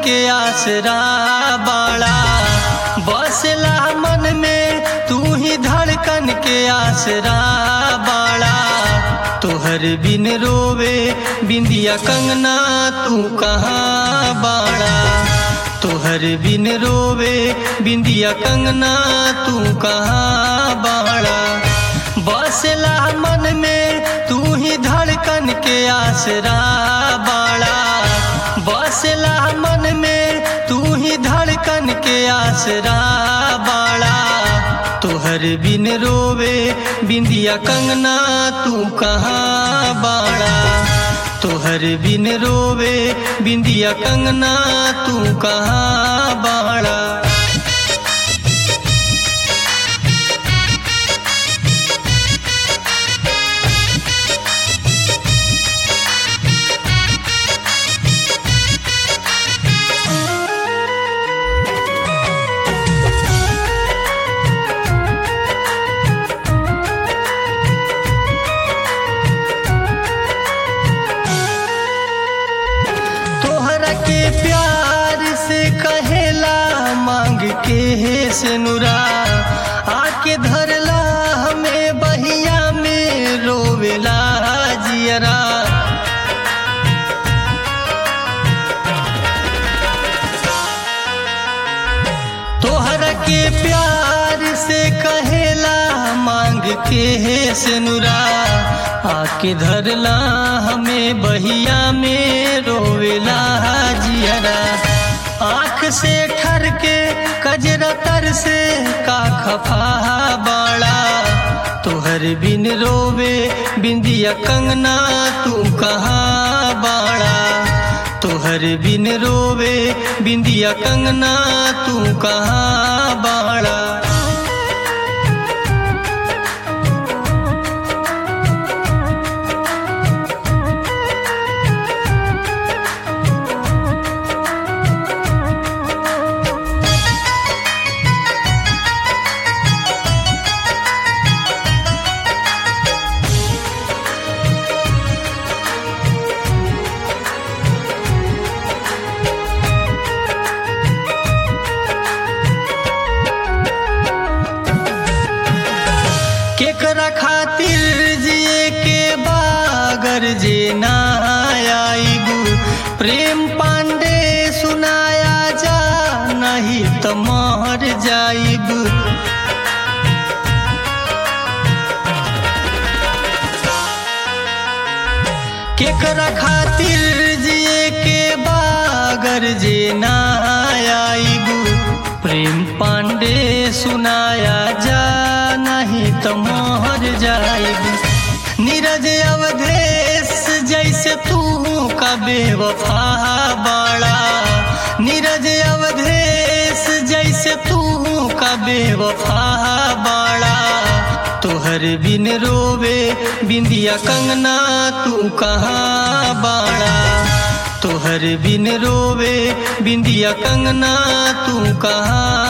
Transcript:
के आसरा बाड़ा बसला मन में तू ही धड़कन के आसरा बाड़ा तोहर बिन रोवे बिंदिया कंगना तू कहाँ बाड़ा तोहर बिन रोवे बिंदिया कंगना तू कहाँ बाड़ा बसला मन में तू ही धड़कन के आसरा बाड़ा बसला मन में तू ही धड़कन के आसरा बाड़ा तोहर बिन रोवे बिंदिया कंगना तू कहाँ बाड़ा तोहर बिन रोवे बिंदिया कंगना तू कहाँ बाड़ा तोहरा के प्यार से कहेला मांग के हे से नुरा आके धरला हमें बहिया में रोवेला जियरा तोहरा के प्यार से कहेला मांग के हे से नुरा आके धरला हमें बहिया में रोवेला जियरा आँख से ठर के कजरा तर से का खफा बाड़ा तोहर बिन रोवे बिंदिया कंगना तू कहाँ बाड़ा तोहर बिन रोवे बिंदिया कंगना तू कहाँ बाड़ा केकरा खातिर जिए के बागर जे ना आईबू प्रेम पांडे सुनाया जा नहीं तो मर जाइबू केकरा खातिर जिए के बागर जे ना आईबू प्रेम पांडे सुनाया जा नहीं तो मोहर जाएगी नीरज अवधेश जैसे तू का बेवफा बाड़ा नीरज अवधेश जैसे तू का बेवफा बाड़ा तोहर बिन रोवे बिंदिया कंगना तू कहाँ बाड़ा तोहर बिन रोवे बिंदिया कंगना तू कहाँ